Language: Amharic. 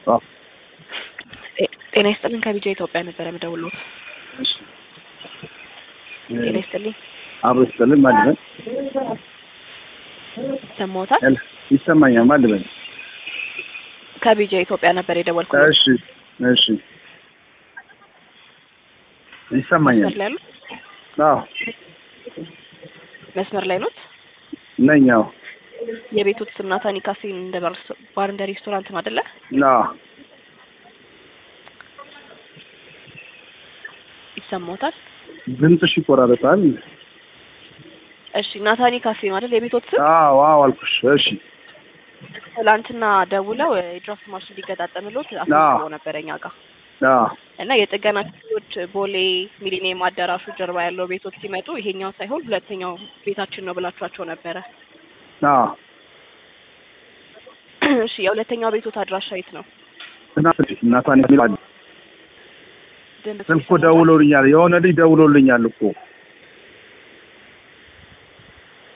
አዎ ጤና ይስጥልን ከቢጃ ኢትዮጵያ ነበረ የምደውልዎት። እሺ ጤና ይስጥልኝ አብሮ ይስጥልን ማን ልበል? ሰማዎታል? ሄሎ ይሰማኛል ማን ልበል? ከቢጃ ኢትዮጵያ ነበር የደወልኩት። እሺ እሺ ይሰማኛል። መስመር ላይ ያሉት አዎ መስመር ላይ ኖት? ነኝ። አዎ የቤቶት ስም ናታኒ ካፌን እንደ ባር እንደ ሬስቶራንት ነው አይደለ? አዎ ይሰማዎታል? ድምፅሽ ይቆራረጣል። እሺ ናታኒ ካፌ ነው አይደል የቤቶት ስም? አዎ አዎ አልኩሽ። እሺ ትላንትና ደውለው የድራፍት ማሽን ሊገጣጠምሎት አስመዝግበው ነበረ እኛ ጋር አዎ እና የጥገና ክፍሎች ቦሌ ሚሊኒየም አዳራሹ ጀርባ ያለው ቤቶች ሲመጡ ይሄኛው ሳይሆን ሁለተኛው ቤታችን ነው ብላችኋቸው ነበረ። አዎ እሺ የሁለተኛው ቤቶት አድራሻ የት ነው? ትናንት እናቷን የሚል አለ። ድምፅ ስልክ እኮ ደውሎልኛል። የሆነ ልጅ ደውሎልኛል እኮ